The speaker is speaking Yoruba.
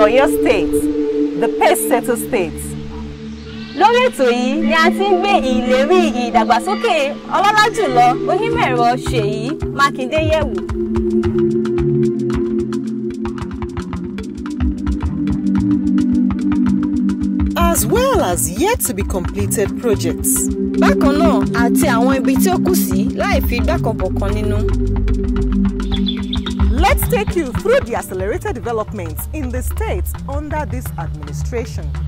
Ọ̀yọ́ State, the pace-setter state. lórí ètò yìí ni a ti ń gbé ìlérí ìdàgbàsókè ọlọ́lá jùlọ onímọ̀-ẹ̀rọ Ṣèyí Mákindé yẹ̀wò. As well as yet to be completed projects. bákan náà àti àwọn ibi tí ó kù sí láì fi igbá kan bọ̀kan nínú. Let's take you through the accelerated developments in the states under this administration.